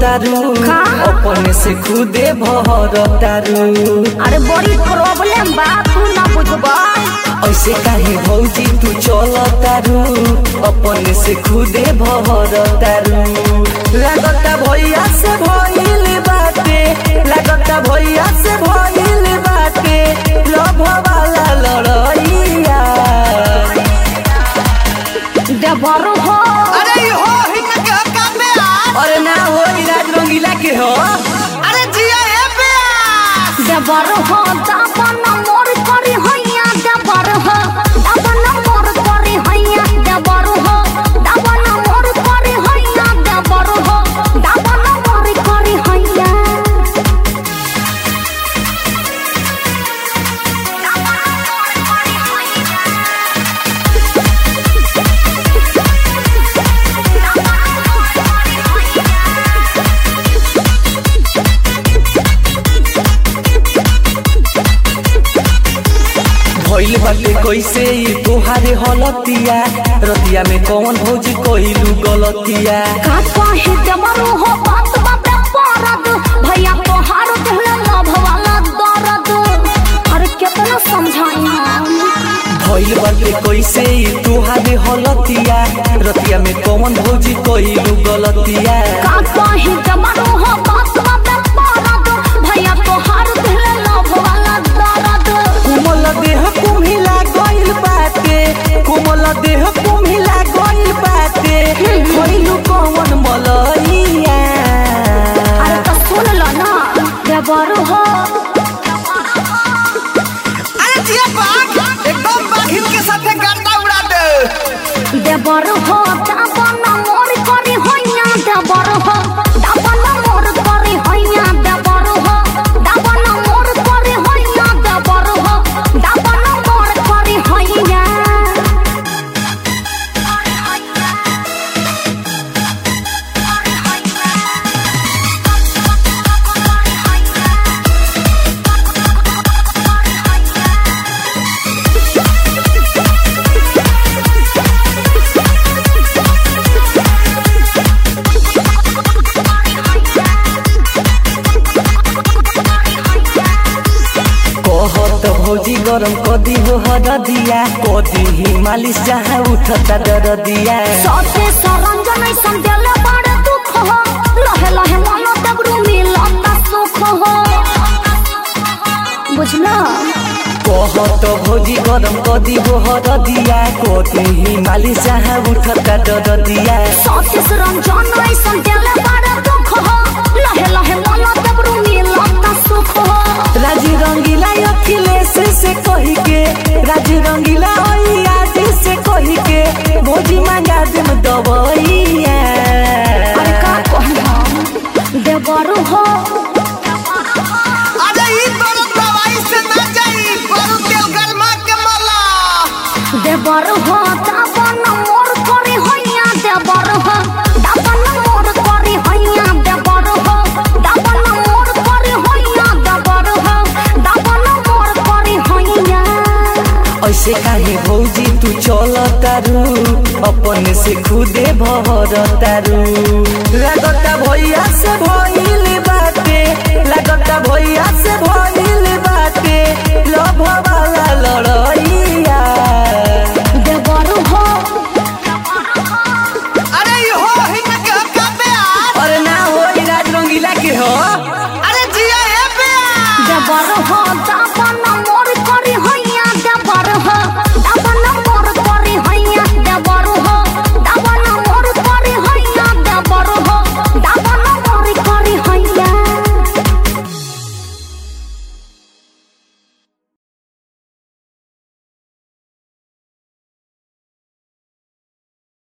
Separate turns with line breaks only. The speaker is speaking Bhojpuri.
तारू
का?
अपने से खुदे भर तारू
अरे बड़ी प्रॉब्लम बा तू ना बुझबा
ऐसे काहे भौजी तू चल तारू अपने से खुदे भर तारू लागता भैया से भइल बाटे लागता भैया से भइल बाटे लभ वाला लड़ैया
देवर हो
अरे ई हो हिंग के काम में आ
अरे ना हो इलाज रंगीला के हो
अरे जिया हे प्यास
देवर हो दाबन मोर करी हैया देवर हो दाबन मोर करी हैया देवर हो दाबन मोर करी हैया देवर हो दाबन मोर करी हैया
भइल बाटे कैसे ई तोहारे हलतिया रतिया में कौन भौजी कइलू गलतिया
का कहे देवर हो बात बाबे परद भैया तोहार दिल लभ वाला दर्द अरे कितना समझाई हम
भइल बाटे कैसे ई तोहारे हलतिया रतिया में कौन भौजी कइलू गलतिया
का कहे देवर हो बात बाबे परद भैया तोहार दिल लभ वाला दर्द
कोमल देह कुम्हिला गइल बाटे कोमल देह कुम्हिला गइल बाटे कइलू कौन मलैया
अरे तो सुन लो ना देवर हो
अरे जिया बाघ एकदम बाघिन के साथे गर्दा उड़ा दे
देवर हो दाबन मोर करी हैया देवर हो दाबन मोर करी हैया देवर हो दाबन मोर करी हैया देवर हो दाबन मोर करी हैया
कहत भौजी गरम कदी हो हरदिया कदी ही मालिश जहाँ उठता दरदिया
सते सरंजन ऐसन देले बड़े दुख हो लहे लहे मन दबरू मिलता सुख हो बुझला
कहत भौजी गरम कदी हो हरदिया कदी ही मालिश जहाँ उठता दरदिया
सते सरंजन ऐसन देले बड़े दुख हो लहे लहे मन दबरू मिलता सुख हो
राजी रंगीला अखिलेश से कही के राजी रंगीला आज से कही के भौजी मांगा देम दबैया
अरे का कहना देवर हो
अरे ई बड़ दवाई से ना जाई पर तेल गरमा के मला
देवर हो दाबन मोर करी हैया देवर हो दाबन मोर करी हैया देवर हो दाबन मोर करी हैया देवर हो दाबन मोर करी हैया
ऐसे काहे भौजी तू चल तारू अपने से खुदे भर तारू